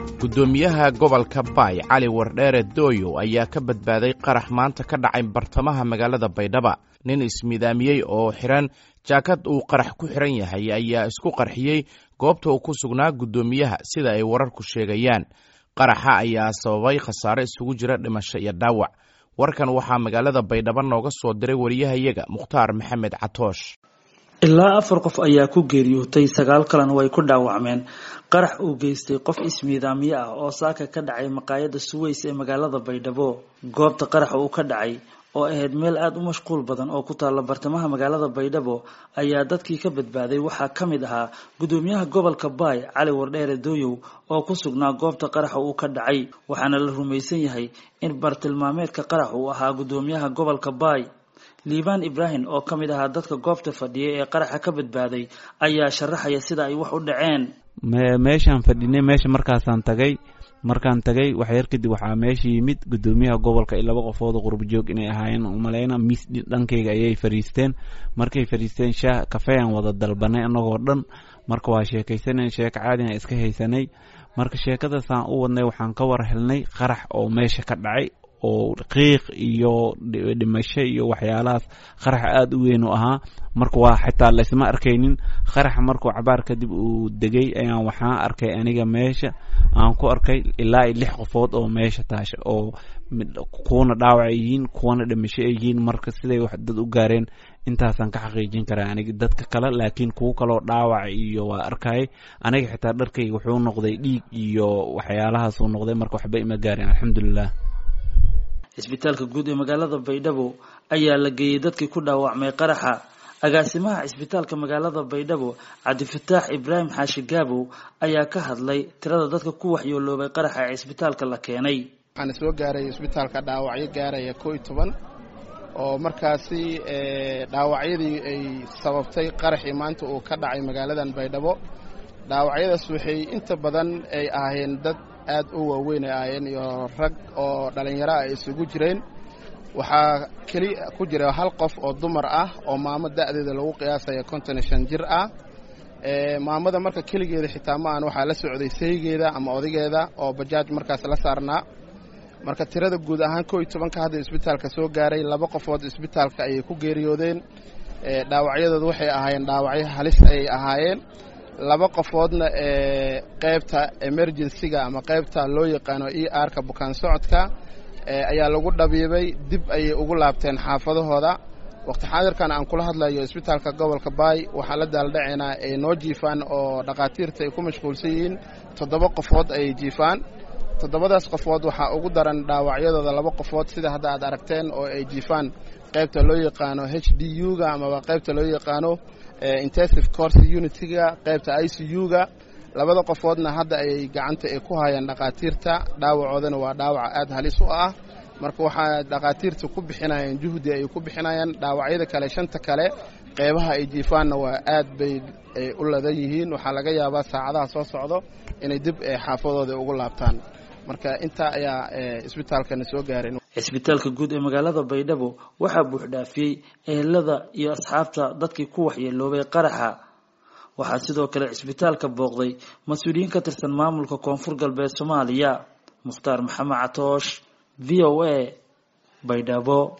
guddoomiyaha gobolka baay cali wardheere dooyo ayaa ka badbaaday qarax maanta ka dhacay bartamaha magaalada baydhaba nin ismidaamiyey oo xiran jaakad uu qarax ku xiran yahay ayaa isku qarxiyey goobta uu ku sugnaa guddoomiyaha sida ay wararku sheegayaan qaraxa ayaa sababay khasaare isugu jira dhimasho iyo dhaawac warkan waxaa magaalada baydhabo nooga soo diray wariyahayaga mukhtaar maxamed catoosh ilaa afar qof ayaa ku geeriyootay sagaal kalena way ku dhaawacmeen qarax uu geystay qof ismiidaamyo ah oo saaka ka dhacay maqaayada suweys ee magaalada baydhabo goobta qaraxa uu ka dhacay oo ahayd meel aada u mashquul badan oo ku taalla bartamaha magaalada baydhabo ayaa dadkii ka badbaaday waxaa ka mid ahaa guddoomiyaha gobolka baay cali wardheere dooyow oo ku sugnaa goobta qaraxa uu ka dhacay waxaana la rumaysan yahay in bartilmaameedka qarax uu ahaa guddoomiyaha gobolka baay liibaan ibraahim oo ka mid ahaa dadka goobta fadhiyay ee qaraxa ka badbaaday ayaa sharaxaya sida ay wax u dhaceen meeshaan fadhinay meesha markaasaan tagay markaan tagay waxyar kadib waxaa meesha yimid guddoomiyaha gobolka iyo laba qofood oo qurbajoog inay ahaayeen umaleyna miis dhankayga ayay fadhiisteen markay fadhiisteen shaah kafeyan wada dalbanay annagoo dhan marka waa sheekaysanan sheeko caadina iska haysanay marka sheekadaasaan u wadnay waxaan ka war helnay qarax oo meesha ka dhacay oo qiiq iyo dhimasho iyo waxyaalahaas qarax aada u weyn u ahaa marka waa xitaa laysma arkaynin qaraxa markuu cabaar kadib uu degay ayaan waxaan arkay aniga meesha aan ku arkay ilaa iyo lix qofood oo meesha taasha oo kuwana dhaawac yihiin kuwana dhimasho ay yihiin marka siday wax dad u gaareen intaasaan ka xaqiijin karaa aniga dadka kale laakiin kuwo kaloo dhaawac iyo waa arkayay aniga xitaa dharkayga wuxuu noqday dhiig iyo waxyaalahaasuu noqday marka waxba ima gaareen alxamdulilah cisbitaalka guud ee magaalada baydhabo ayaa la geeyey dadkii ku dhaawacmay qaraxa agaasimaha cisbitaalka magaalada baydhabo cabdifataax ibraahim xaashi gaabow ayaa ka hadlay tirada dadka ku waxyooloobay qaraxa ee cisbitaalka la keenay waxaana soo gaaray cisbitaalka dhaawacyo gaaraya koo iyo toban oo markaasi dhaawacyadii ay sababtay qaraxii maanta uu ka dhacay magaaladan baydhabo dhaawacyadaas waxay inta badan ay ahaayeen dad aad u waaweyn ay ahaayeen iyo rag oo dhallinyaro ah ay isugu jireen waxaa keli ku jira hal qof oo dumar ah oo maamo da'deeda lagu qiyaasaya konton iyo shan jir ah maamada marka keligeeda xitaa ma aan waxaa la socday saygeeda ama odageeda oo bajaaj markaas la saarnaa marka tirada guud ahaan koo iyo tobanka hadda isbitaalka soo gaaray laba qofood isbitaalka ayay ku geeriyoodeen dhaawacyadooda waxay ahaayeen dhaawacyo halis ayay ahaayeen laba qofoodna ee qaybta emergencyga ama qaybta loo yaqaano e r-ka bukaan socodka ayaa lagu dhabiibay dib ayay ugu laabteen xaafadahooda waqti xaadirkan aan kula hadlayo isbitaalka gobolka baay waxaa la daaldhacaynaa ay noo jiifaan oo dhakhaatiirta ay ku mashquulsan yihiin toddoba qofood ayay jiifaan toddobadaas qofood waxaa ugu daran dhaawacyadooda laba qofood sida hadda aad aragteen oo ay jiifaan qaybta loo yaqaano h d u-ga amaba qaybta loo yaqaano intensive course unitiga qaybta i c u-ga labada qofoodna hadda ayay gacanta ay ku hayaan dhakhaatiirta dhaawacoodana waa dhaawac aada halis u ah marka waxaa dhakhaatiirta ku bixinayaan juhdi ay ku bixinayaan dhaawacyada kale shanta kale qeybaha ay jiifaanna waa aad bay u ladan yihiin waxaa laga yaabaa saacadaha soo socdo inay dib xaafadooda ugu laabtaan marka intaa ayaa isbitaalkana soo gaareen cisbitaalka guud ee magaalada baydhabo waxaa buuxdhaafiyey ehelada iyo asxaabta dadkii ku waxyeeloobay qaraxa waxaa sidoo kale cisbitaalka booqday mas-uuliyiin ka tirsan maamulka koonfur galbeed soomaaliya mukhtaar maxamed catoosh v o a baydhabo